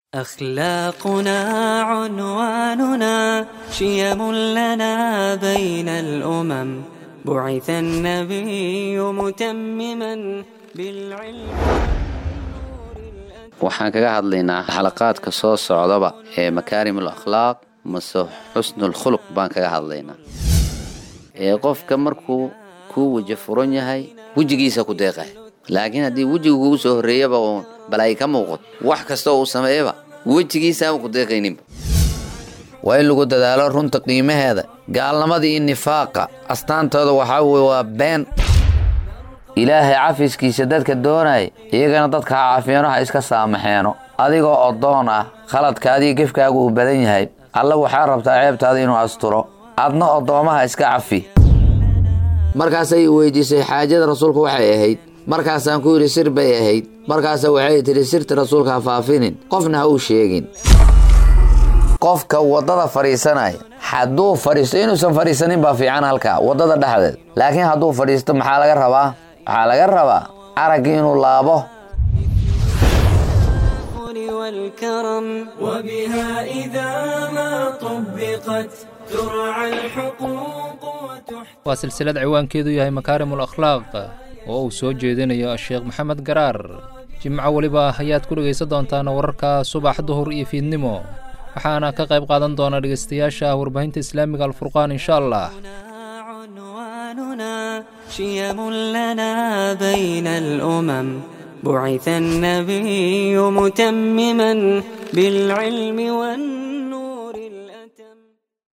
أخلاقنا عنواننا شيم لنا بين الأمم بعث النبي متمما بالعلم waxaan kaga hadlaynaa xalaqaadka soo socdaba ee makaarimul akhlaaq mase xusnul khuluq baan kaga hadlaynaa ee qofka markuu kuu weji furan yahay wejigiisa ku deeqay laakiin haddii wejiga kugu soo horreeyaba uun balaayi ka muuqato wax kasta uu sameeyaba wejigiisaaba ku deeqayninba waa in lagu dadaalo runta qiimaheeda gaalnimada iyo nifaaqa astaantooda waxaa weye waa been ilaahay cafiskiisa dadka doonaya iyagana dadka ha cafiyeeno ha iska saamaxeeno adigoo oddoon ah khaladkaadiyo gefkaagu uu badan yahay alla waxaa rabtaa ceebtaada inuu asturo adna oddoomaha iska cafi markaasay weydiisay xaajada rasuulku waxay ahayd markaasaan ku yidhi sir bay ahayd markaasa waxay tidhi sirta rasuulka ha faafinin qofna ha uu sheegin qofka waddada fadhiisanaya hadduu fadhiisto inuusan fadhiisanin baa fiican halkaa waddada dhexdeed laakiin hadduu fadhiisto maxaa laga rabaa waxaa laga rabaa araggii inuu laabo والكرم وبها إذا ما طبقت ترعى الحقوق وتحترم waa silsilad ciwaankeedu yahay makaarimul akhlaaq oo uu soo jeedinayo sheekh maxamed garaar jimco weliba ayaad ku dhegaysan doontaan wararka subax duhur iyo fiidnimo waxaana ka qayb qaadan doona dhegaystayaasha warbaahinta islaamiga alfurqaan insha allah عنواننا شيم لنا بين الأمم بعث النبي متمما بالعلم والنور